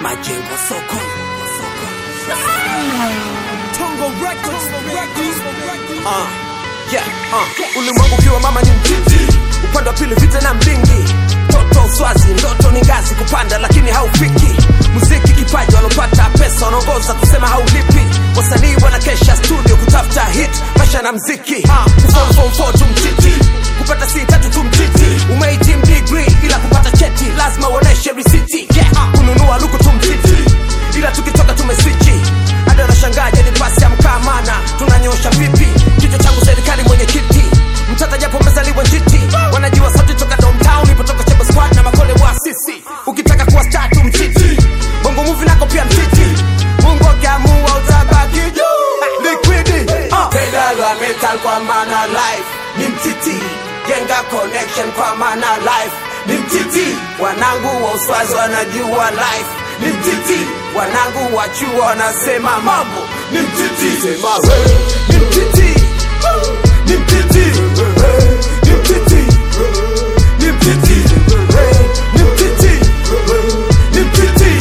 majengo soko Tongo Records, Records. uh, yeah, uh. ulimwengu ukiwa mama ni mtiti upande wa pili vita na mlingi toto uswazi ndoto ni ngazi kupanda lakini haufiki muziki kipaji walopata pesa wanaongoza kusema haulipi wasanii wanakesha studio kutafuta hit maisha na mziki uh, kuform form four tu mtiti kupata si tatu tu mtiti umehitimu degree ila kupata cheti lazima uoneshe risiti yeah, uh, kununua luku tu mtiti ila tukitoka tumeswichi hadi wanashangaje ni pasi ya mkamana tunanyosha vipi kichwa changu serikali mwenye kiti mtata japo mezaliwa njiti wanajua sauti toka downtown ipotoka chebo squad na makole wa sisi ukitaka kuwa statu mtiti bongo muvi nako pia mtiti mungu akiamua utabaki juu liquidi uh. pedal wa metal kwa maana life ni mtiti jenga connection kwa maana life ni mtiti wanangu wa uswazi wanajua life ni mtiti wanangu wa chuo wanasema mambo ni mtiti sema we ni mtiti ni mtiti ni mtiti ni mtiti ni mtiti ni mtiti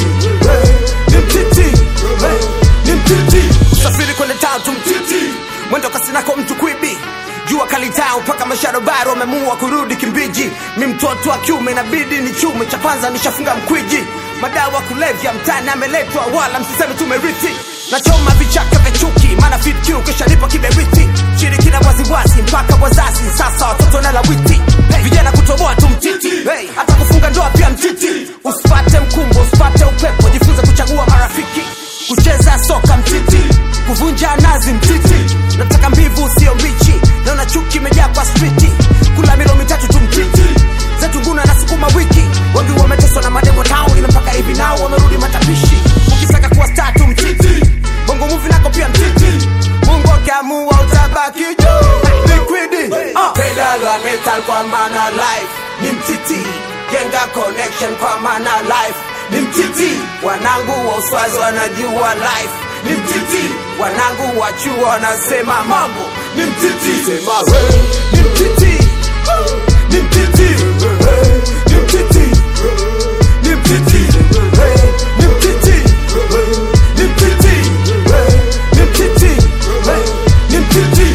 ni mtiti ni mtiti usafiri kwende tatu mtiti mwendo kasinako mtu kwibi jua kalitao mpaka masharobaro wamemua kurudi kimbiji mi mtoto wa kiume inabidi ni chume cha kwanza nishafunga mkwiji madawa kulevya mtani ameletwa wala msiseme tumerithi nachoma vichaka vya chuki maana fit q kisha nipo kiberiti shirikina waziwazi mpaka wazazi sasa watoto na lawiti hey, vijana kutoboa tu mtiti hey, hata kufunga ndoa pia mtiti usipate mkumbo usipate upepo jifunze kuchagua marafiki kucheza soka mtiti kuvunja nazi mtiti nataka mbivu sio mbichi naona chuki imejaa kwa striti kula milo mitatu tu mtiti zetu nguna na sukuma wiki wengi wameteswa na mademo tao ila mpaka hivi nao wamerudi matapishi ukitaka kuwa star tu mtiti bongo muvi nako pia mtiti mungu akiamua utabaki juu liquidi uh. pedal wa metal kwa maana life ni mtiti jenga connection kwa maana life ni mtiti wanangu wa uswazi wanajua life ni mtiti wanangu wa chuo wanasema mambo ni mtiti sema we ni mtiti ni mtiti ni mtiti ni mtiti ni mtiti ni mtiti ni mtiti ni mtiti ni mtiti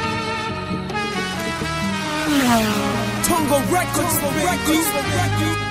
Tongo Records, Records.